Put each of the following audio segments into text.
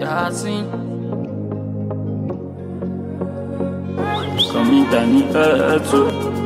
Yasin. Kamita ní ẹ̀ẹ́tò.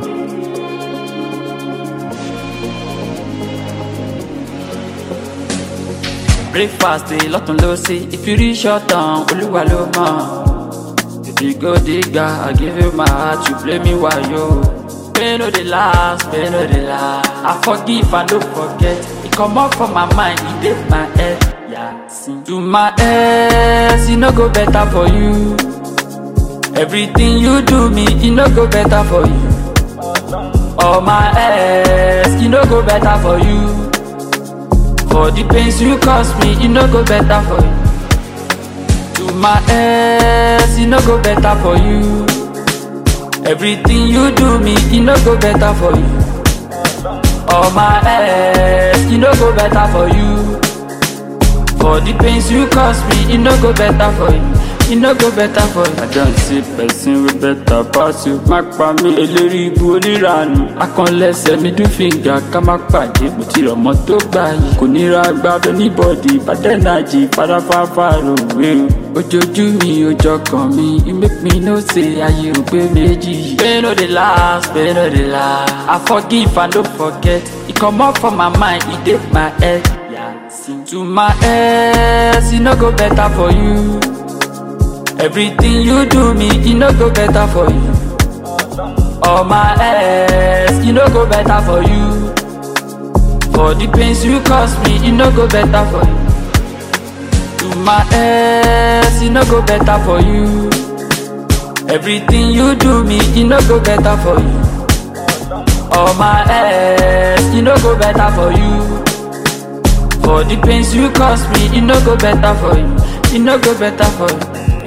Breakfast dey lọ́tún ló sí. If you reach your turn, olúwa ló mọ̀. If you go digga, I give you my heart, you play me wayo. Pain no dey last, pain no dey last. I forgive and don't forget. E comot from my mind, e dey my head. Yasin. To my ex, e no go better for you. Everything you do me, e no go better for you. All my ex, e no go better for you. For the pains you cause me, e no go better for you. To my ex, e no go better for you. Everything you do me, e no go better for you. All my ex, e no go better for you. For the pains you cause me, e no go better for you. E no go better for you. I don see person wey better pass you. Má pa mí eléri ibu oníranù. Akànlẹ̀sẹ̀ mi dún fìngà ká má pàdé. Mo ti rọ̀ mọ́ tó gbà yìí. Kò nira gbàdọ̀ níbọ̀dì bàdẹ́nàjì fàdáfàfà rògbé o. Ojojú mi ojọ kan mi, e make me know say ayé ò pé méjì. Pain no dey last, pain no dey last. I forgive and don't forget. E comot from my mind, e dey my head. Yasin. To my ex, e no go better for you. Everything you do me, e no go better for you. All my ex, e no go better for you. For the pains you cause me, e no go better for you. To my ex, e no go better for you. Everything you do me, e no go better for you. All my ex, e no go better for you. For the pains you cause me, e no go better for you. E no go better for you.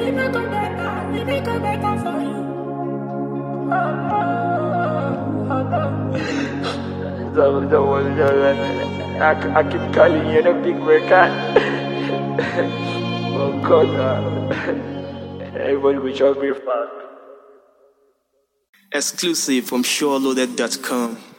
I, I keep calling you the big record. oh God, uh, everybody will just be fast. Exclusive from SureLoaded.com.